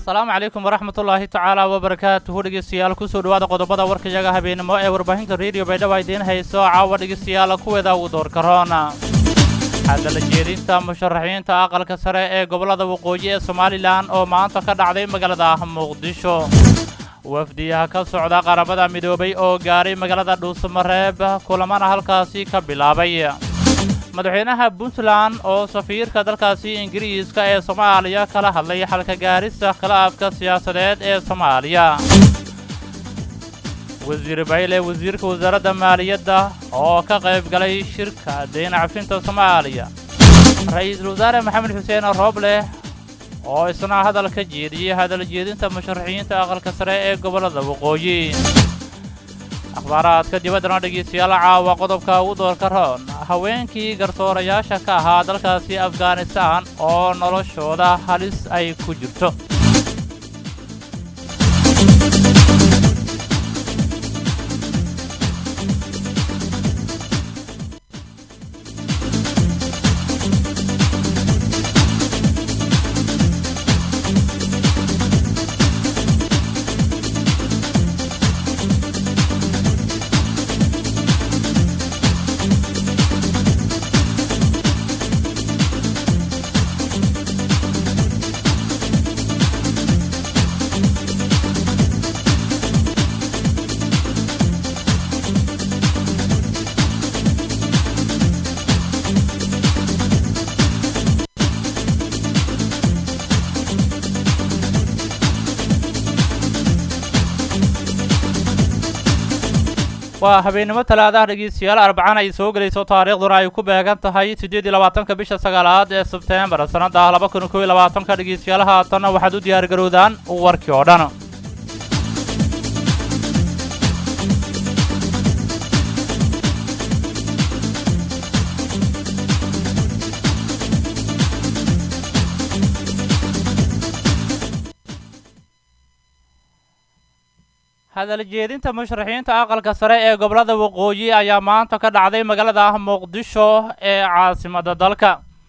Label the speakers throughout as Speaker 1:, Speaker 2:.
Speaker 1: asalaamu calaykum waraxmatullaahi tacaala wabarakaatuhu dhegeystayaal kusoo dhawaada qodobada warkayaga habeenimo ee warbaahinta rediyo baydhabo idiin hayso caawa dhegeystayaal kuweeda ugu doorka roona hadala jeedinta musharaxiinta aqalka sare ee gobollada waqooyi ee somalilan oo maanta ka dhacday magaalada muqdisho wafdiyaha ka socda qaramada midoobay oo gaaray magaalada dhuusamareeb kulamana halkaasi ka bilaabay madaxweynaha puntland oo safiirka dalkaasi ingiriiska ee soomaaliya kala hadlay xalka gaarista khilaafka siyaasadeed ee soomaaliya wasiir bayle wasiirka wasaaradda maaliyadda oo ka qayb galay shirka deyn cafinta soomaaliya ra-iisul wasaare maxamed xuseen roobleh oo isna hadal ka jeediyey hadal jeedinta musharaxiinta aqalka sare ee gobollada waqooyi akhbaaraadka dibaddana dhegeystayaal caawa qodobka ugu doorka roon haweenkii garsoorayaasha ka ahaa dalkaasi afghanistan oo noloshooda halis ay ku jirto waa habeennimo talaadaha dhegeystayaal arbacana ay soo gelayso taariikhduna ay ku beegan tahay siddeed iyo labaatanka bisha sagaalaad ee sebteembar sannadda laba kun kob iyo labaatanka dhegeystayaal haatanna waxaad u diyaar garowdaan warkii oo dhan hadal jeedinta musharaxiinta aqalka sare ee gobollada waqooyi ayaa maanta ka dhacday magaalada muqdisho ee caasimadda dalka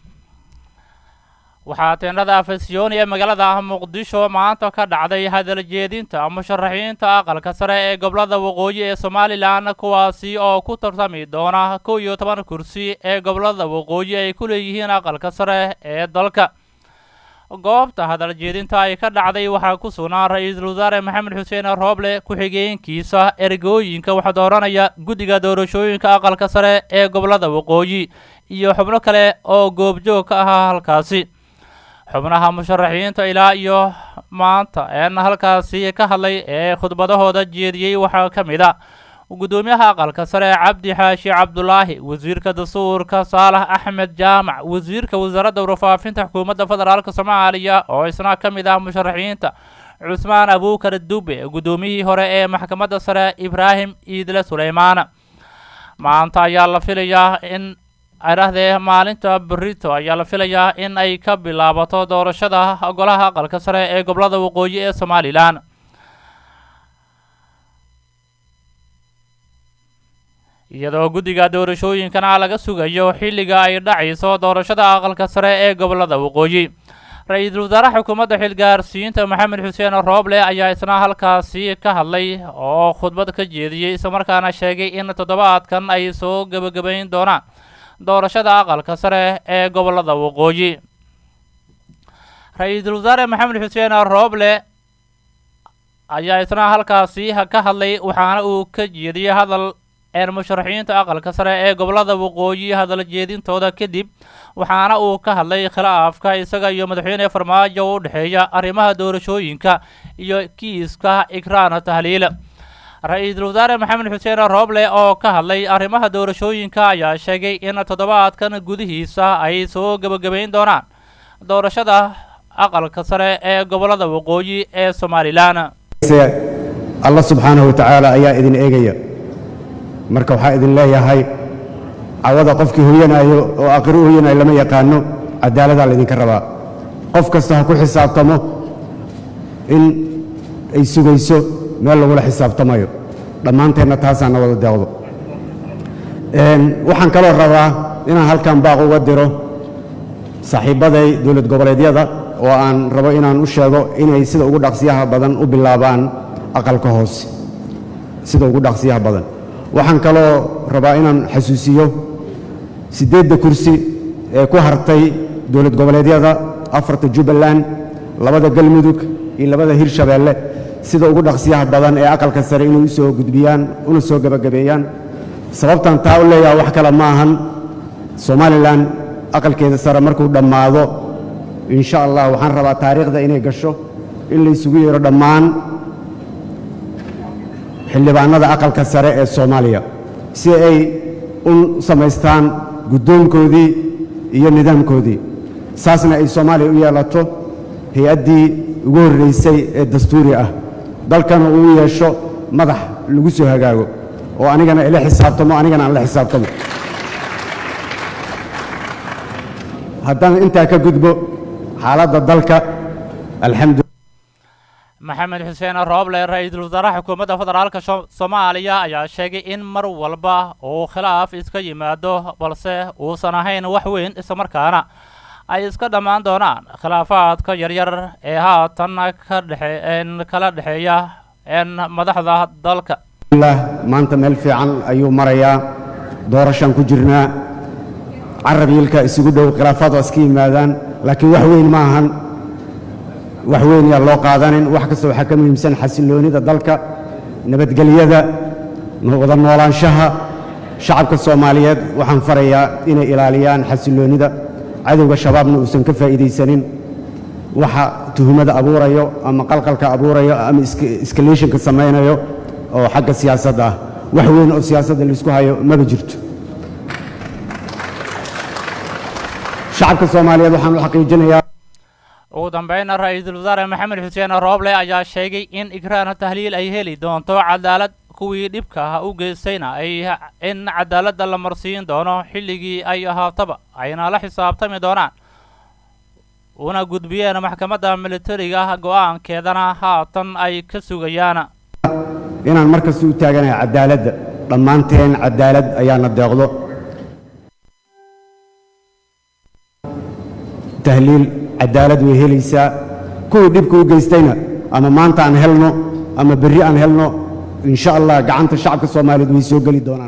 Speaker 1: waxaa teendhada afasyooni ee magaalada muqdisho maanta ka dhacday hadal jeedinta musharaxiinta aqalka sare ee gobollada waqooyi ee somalilan kuwaasi oo ku tartami doona kow iyo toban kursi ee gobollada waqooyi ay ku leeyihiin aqalka sare ee dalka goobta hadal jeedinta ay ka dhacday waxaa ku sugnaa ra-iisul wasaare maxamed xuseen rooble ku-xigeenkiisa ergooyinka waxaa dooranaya guddiga doorashooyinka aqalka sare ee gobollada waqooyi iyo xubno kale oo goobjoog ka ahaa halkaasi xubnaha musharaxiinta ilaa iyo maanta een halkaasi ka hadlay ee khudbadahooda jeediyey waxaa ka mid a gudoomiyaha aqalka sare cabdi xaashi cabdulaahi wasiirka dastuurka saalax axmed jaamac wasiirka wasaaradda warfaafinta xukuumadda federaalk soomaaliya oo isna ka mid ah musharaxiinta cusmaan abuukar dube guddoomiyihii hore ee maxkamadda sare ibraahim iidle suleymaana maanta ayaa la filayaa in arahdee maalinta berito ayaa la filayaa in ay ka bilaabato doorashada golaha aqalka sare ee gobollada waqooyi ee somalilan iyadoo guddiga doorashooyinkana laga sugayo xilliga ay dhacayso doorashada aqalka sare ee gobollada waqooyi ra-iisul wasaaraha xukuumadda xilgaarsiinta maxamed xuseen rooble ayaa isna halkaasi ka hadlay oo khudbad ka jeediyey islamarkaana sheegay in toddobaadkan ay soo gebagabayn doonaan doorashada aqalka sare ee gobollada waqooyi ra-iisul wasaare maxamed xuseen rooble ayaa isna halkaasi ka hadlay waxaana uu ka jeediyey hadal een musharaxiinta aqalka sare ee gobollada waqooyi hadal jeedintooda kadib waxaana uu ka hadlay khilaafka isaga iyo madaxweyne farmaajo u dhexeeya arrimaha doorashooyinka iyo kiiska ikraan tahliil ra-iisul wasaare maxamed xuseen rooble oo ka hadlay arrimaha doorashooyinka ayaa sheegay in toddobaadkan gudihiisa ay soo gebagabayn doonaan doorashada aqalka sare ee gobollada waqooyi ee somalilan
Speaker 2: allah subxaanahu watacaala ayaa idin eegaya marka waxaa idin leeyahay cawada qofkii hoyanaayo oo aqri u hoyanayo lama yaqaano caddaaladaa laydinka rabaa qof kasta ha ku xisaabtamo in ay sugayso meel lagula xisaabtamayo dhammaanteenna taasaana wada deeqdo waxaan kaloo rabaa inaan halkan baaq uga diro saaxiibbaday dowlad goboleedyada oo aan rabo inaan u sheego inay sida ugu dhaqsiyaha badan u bilaabaan aqalka hoose sida ugu dhaqsiyaha badan waxaan kaloo rabaa inaan xasuusiyo siddeedda kursi ee ku hartay dowlad goboleedyada afarta jubbaland labada galmudug iyo labada hirshabeelle sida ugu dhaqsiyaha badan ee aqalka sare inay u soo gudbiyaan una soo gebagabeeyaan sababtan taa u leeyaha wax kale ma ahan somalilan aqalkeeda sare markuu dhammaado insha allah waxaan rabaa taariikhda inay gasho in la isugu yeero dhammaan xildhibaanada aqalka sare ee soomaaliya si ay u samaystaan guddoonkoodii iyo nidaamkoodii saasna ay soomaaliya u yeelato hay-addii ugu horraysay ee dastuuri ah dalkana uu u yeesho madax lagu soo hagaago oo anigana ila xisaabtamo anigana aan la xisaabtamo haddaan intaa ka gudbo xaaladda dalka alxamdu
Speaker 1: maxamed xuseen rooble ra-iisul wasaaraha xukuumadda federaalka soomaaliya ayaa sheegay in mar walba uu khilaaf iska yimaado balse uusan ahayn wax weyn islamarkaana ay iska dhammaan doonaan khilaafaadka yaryar ee haatan ka dhexe kala dhexeeya madaxda dalka
Speaker 2: maanta meel fiican ayuu marayaa doorashaan ku jirnaa carab yiilka isugu dhow khilaafaad waa iska yimaadaan laakiin wax weyn ma ahan wax weyn yaa loo qaadanin wax kasta waxaa ka muhiimsan xasilloonida dalka nabadgelyada wada noolaanshaha shacabka soomaaliyeed waxaan farayaa inay ilaaliyaan xasilloonida cadowga shabaabna uusan ka faa'iidaysanin waxa tuhumada abuurayo ama qalqalka abuurayo ama iskaleeshinka samaynayo oo xagga siyaasadda ah wax weyn oo siyaasadda laisku hayo maba jirto shacabka soomaaliyeed waxaan u xaqiijinayaa
Speaker 1: ugu dambayna ra-iisul wasaare maxamed xuseen rooble ayaa sheegay in ikraana tahliil ay heli doonto cadaalad kuwii dhibka ah u geystayna ay in cadaaladda la marsiin doono xilligii ay ahaataba ayna la xisaabtami doonaan una gudbiyeen maxkamadda militariga go'aankeedana haatan ay ka sugayaan
Speaker 2: inaan markasta u taaganahay cadaaladda dhammaanteen cadaalad ayaana deeqdo tahliil cadaalad way helaysaa kuwii dhibka u geystayna ama maanta aan helno ama berri aan helno insha allah gacanta shacabka soomaaliyeed way soo geli doonaan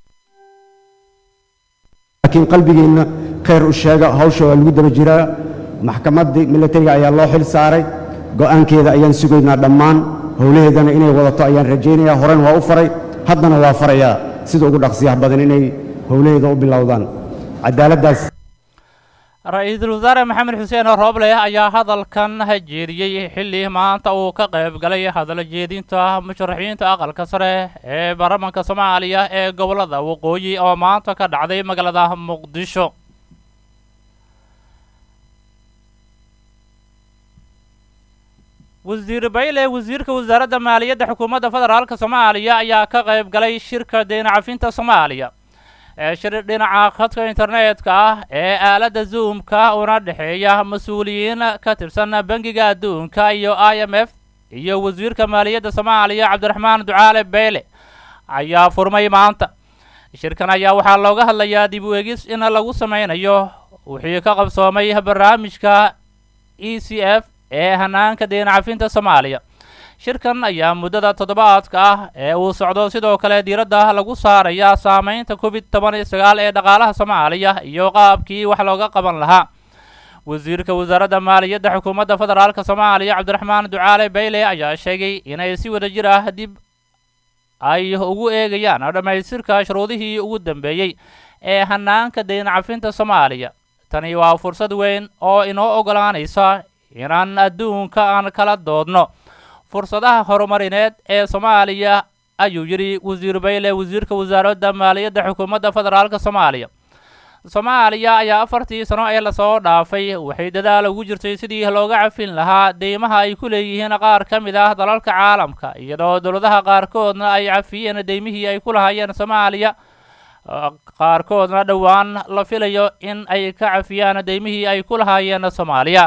Speaker 2: laakiin qalbigeenna khayr u sheega hawsha waa lagu daba jiraa maxkamaddii militariga ayaa loo xil saaray go'aankeeda ayaan sugaynaa dhammaan howlaheedana inay wadato ayaan rajaynayaa horena waa u faray haddana waa farayaa sida ugu dhaqsiyaha badan inay howlaheeda u bilowdaan cadaaladdaas
Speaker 1: ra-iisul wasaare maxamed xuseen rooble ayaa hadalkan jeediyey xilli maanta uu ka qayb galay hadal jeedinta musharaxiinta aqalka sare ee baarlamaanka soomaaliya ee gobolada waqooyi oo maanta ka dhacday magaalada muqdisho wasiir bayle wasiirka wasaaradda maaliyadda xukuumadda federaalk soomaaliya ayaa ka qayb galay shirka deyna cafinta soomaaliya ee shir dhinaca khadka internetka ah ee aaladda zoomka una dhexeeya mas-uuliyiin ka tirsan bangiga adduunka iyo i m f iyo wasiirka maaliyadda soomaaliya cabdiraxmaan ducaale beyle ayaa furmay maanta shirkan ayaa waxaa looga hadlayaa dib u egis in lagu sameynayo wixii ka qabsoomay barnaamijka e c f ee hanaanka deyna cafinta soomaaliya shirkan ayaa muddada toddobaadka ah ee uu socdo sidoo kale diiradda lagu saaraya saameynta covid toban iyo sagaal ee dhaqaalaha soomaaliya iyo qaabkii wax looga qaban lahaa wasiirka wasaaradda maaliyadda xukuumadda federaalk soomaaliya cabdiraxmaan ducaale bayle ayaa sheegay inay si wada jir ah dib ay ugu eegayaan dhammaystirka shuruudihii ugu dambeeyey ee hanaanka deyna cafinta soomaaliya tani waa fursad weyn oo inoo ogolaanaysa inaan adduunka aan kala doodno fursadaha horumarineed ee soomaaliya ayuu yidhi wasiir bayle wasiirka wasaaradda maaliyadda xukuumadda federaalk soomaaliya soomaaliya ayaa afartii sano ee lasoo dhaafay waxay dadaal ugu jirtay sidii looga cafin lahaa deymaha ay ku leeyihiin qaar ka mid ah dalalka caalamka iyadoo dowladaha qaarkoodna ay cafiyeen deymihii ay ku lahaayeen soomaaliya qaarkoodna dhowaan la filayo in ay ka cafiyaan deymihii ay ku lahaayeen soomaaliya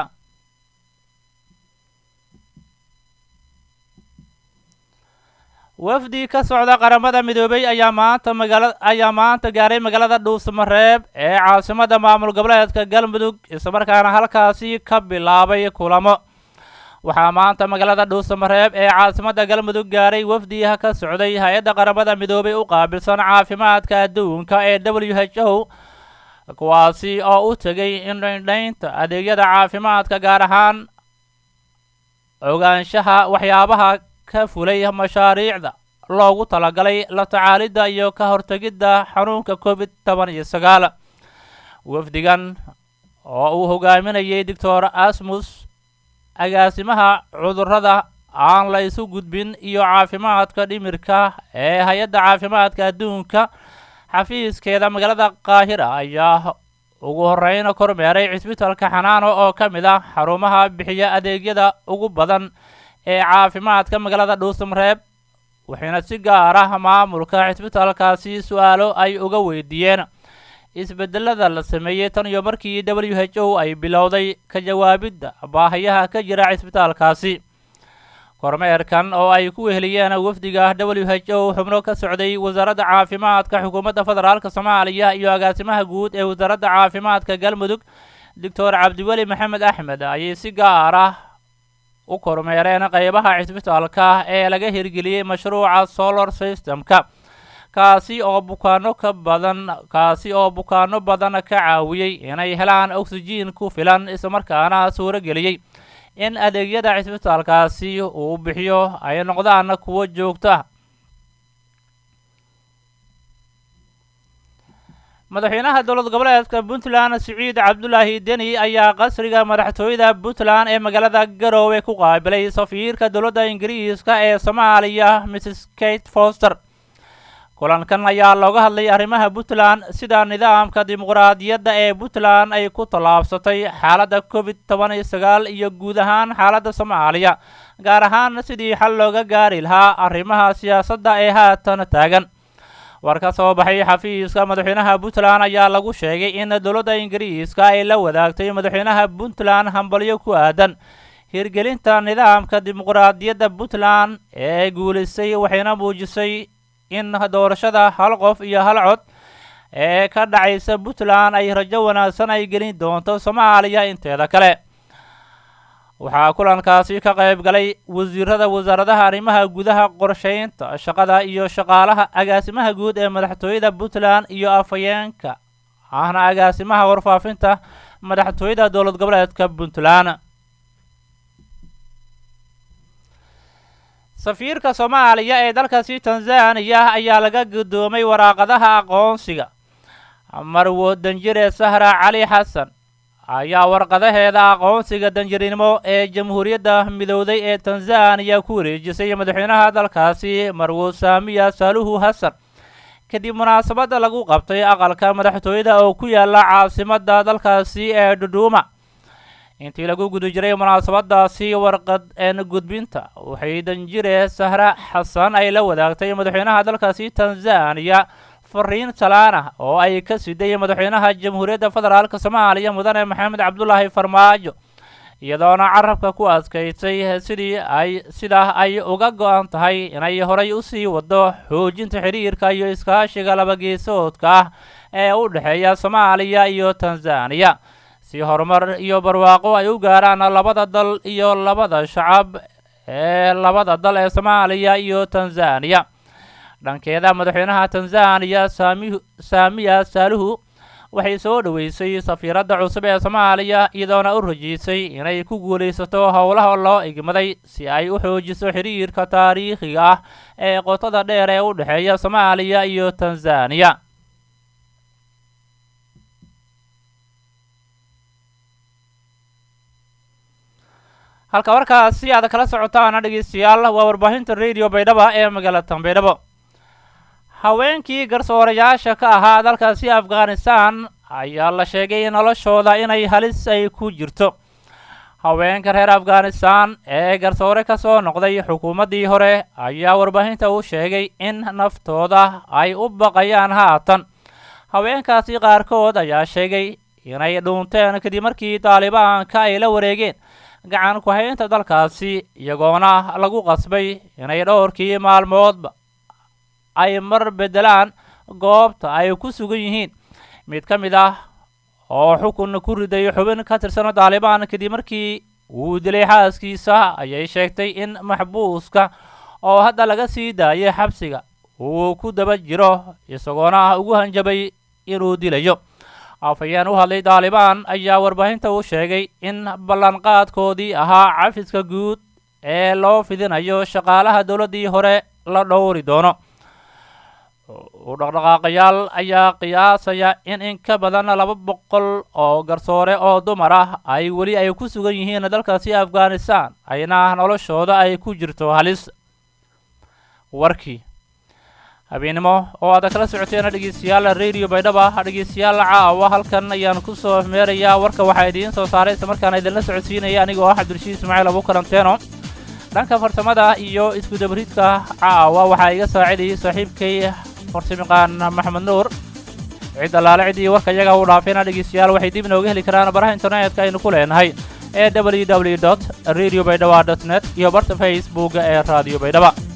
Speaker 1: wafdi ka socda qaramada midoobay ayaa maanta magaala ayaa maanta gaaray magaalada dhuusamareeb ee caasimada maamul goboleedka galmudug islamarkaana halkaasi ka bilaabay kulamo waxaa maanta magaalada dhuusamareeb ee caasimada galmudug gaaray wafdiha ka socday hay-adda qaramada midoobay u qaabilsan caafimaadka adduunka ee w h o kuwaasi oo u tegay indhaindhaynta adeegyada caafimaadka gaar ahaan ogaanshaha waxyaabaha ka fulay mashaariicda loogu talagalay la tacaalidda iyo ka hortegidda xanuunka covid toban iyo sagaal wafdigan oo uu hogaaminayay doctor asmus agaasimaha cudurrada aan la isu gudbin iyo caafimaadka dhimirka ee hay-adda caafimaadka adduunka xafiiskeeda magaalada qaahira ayaa ugu horeyna kormeeray cisbitalka xanaano oo ka mid ah xarumaha bixiya adeegyada ugu badan ee caafimaadka magaalada dhuusamareeb waxayna si gaar ah maamulka cisbitalkaasi su-aalo ay uga weydiiyeen isbedelada la sameeyey tan iyo markii w h o ay bilowday ka jawaabidda baahayaha ka jira cisbitaalkaasi kormeerkan oo ay ku weheliyeen wafdiga w h o xubno ka socday wasaaradda caafimaadka xukuumadda federaalk soomaaliya iyo agaasimaha guud ee wasaaradda caafimaadka galmudug doctor cabdiweli maxamed axmed ayay si gaar ah u kormeereen qeybaha cisbitaalka ee laga hirgeliyey mashruuca solar systemka kaasi oo bukaano ka badan kaasi oo bukaano badan ka caawiyey inay helaan oksijiin ku filan islamarkaana suuro geliyey in adeegyada cisbitaalkaasi uu bixiyo ay noqdaan kuwo joogto ah madaxweynaha dowlad goboleedka puntland siciid cabdulaahi deni ayaa qasriga madaxtooyada puntland ee magaalada garoowe ku qaabilay safiirka dowladda ingiriiska ee soomaaliya mrs kate foster kulankan ayaa looga hadlay arrimaha puntland sida nidaamka dimuqraadiyadda ee puntland ay ku tallaabsatay xaaladda covid toban iyo sagaal iyo guud ahaan xaaladda soomaaliya gaar ahaan sidii xal looga gaari lahaa arrimaha siyaasadda ee haatan taagan war ka soo baxay xafiiska madaxweynaha puntland ayaa lagu sheegay in dowladda ingiriiska ay la wadaagtay madaxweynaha puntland hambalyo ku aadan hirgelinta nidaamka dimuqraadiyadda puntland ee guulaysay waxayna muujisay in doorashada hal qof iyo hal cod ee ka dhacaysa puntland ay rajo wanaagsan ay gelin doonto soomaaliya inteeda kale waxaa kulankaasi ka qayb galay wasiirada wasaaradaha arrimaha gudaha qorsheynta shaqada iyo shaqaalaha agaasimaha guud ee madaxtooyada puntland iyo afhayeenka ahna agaasimaha warfaafinta madaxtooyada dowlad goboleedka puntland safiirka soomaaliya ee dalkaasi tanzaniya ayaa laga guddoomay waraaqadaha aqoonsiga marwo danjire sahra cali xasan ayaa warqadaheeda aqoonsiga danjirinimo ee jamhuuriyadda midowday ee tanzaniya ku wareejisay madaxweynaha dalkaasi marwo saamiya saaluhu hasan kadib munaasabadda lagu qabtay aqalka madaxtooyada oo ku yaala caasimadda dalkaasi ee dhudhuuma intii lagu guda jiray munaasabadaasi warqad een gudbinta waxay danjire sahra xasan ay la wadaagtay madaxweynaha dalkaasi tanzaniya fariin salaan ah oo ay ka siday madaxweynaha jamhuuriyadda federaalk soomaaliya mudane maxamed cabdulaahi farmaajo iyadoona carabka ku adkaysay sidii ay sidaa ay uga go-an tahay inay horay usii wado xoojinta xiriirka iyo iskaashiga labageesoodka ah ee u dhexeeya soomaaliya iyo tanzaniya si horumar iyo barwaaqo ay u gaaraan labada dal iyo labada shacab ee labada dal ee soomaaliya iyo tanzaniya dhankeeda madaxweynaha tanzaniya saami saamiya saaluhu waxay soo dhoweysay safiiradda cusub ee soomaaliya iyadoona u rajiisay inay ku guulaysato howlaha loo igmaday si ay u xoojiso xiriirka taariikhiga ah ee qotada dheer ee u dhexeeya soomaaliya iyo tanzaniya halka warkaas si aad kala socotaana dhegeystayaal waa warbaahinta radio baydhaba ee magaalada baydhabo haweenkii garsoorayaasha ka ahaa dalkaasi afghanistan ayaa la sheegay noloshooda inay halis ay ku jirto haweenka reer afghanistan ee garsoore ka soo noqday xukuumaddii hore ayaa warbaahinta u sheegay in naftooda ay u baqayaan haatan haweenkaasi qaarkood ayaa sheegay inay dhuunteen kadib markii daalibaanka ay la wareegeen gacan ku-haynta dalkaasi iyagoona lagu qasbay inay dhowrkii maalmoodba ay mar beddelaan goobta ay ku sugan yihiin mid ka mid ah oo xukun ku riday xubin ka tirsan daalibaan kadib markii uu dilay xaaskiisa ayay sheegtay in maxbuuska oo hadda laga sii daayay xabsiga uu ku daba jiro isagoona ugu hanjabay inuu dilayo afhayeen u hadlay daalibaan ayaa warbaahinta u sheegay in ballanqaadkoodii ahaa cafiska guud ee loo fidinayo shaqaalaha dowladdii hore la dhowri doono u dhaqdhaqaaqayaal ayaa qiyaasaya in in ka badan laba boqol oo garsoore oo dumar ah ay weli ay ku sugan yihiin dalkaasi afghanistan ayna noloshooda ay ku jirto halis warkii habeennimo oo aad kala socoteena dhegeystayaal radio baydhaba dhegeystayaal caawa halkan ayaan kusoo meerayaa warka waxaa idiin soo saaray isla markaana idinla socodsiinaya anigoo ah cabdirashiid ismaaciil abu karanteeno dhanka farsamada iyo isku dabariidka caawa waxaa iga saacidayay saaxiibkay farsamayaqaan maxamed nuur cid allaale ciddii warka iyaga u dhaafayna dhegeystayaal waxay dib inooga heli karaan baraha internetka aynu ku leenahay ee w w dot radio baydhaba dot net iyo barta facebooka ee radio baydhaba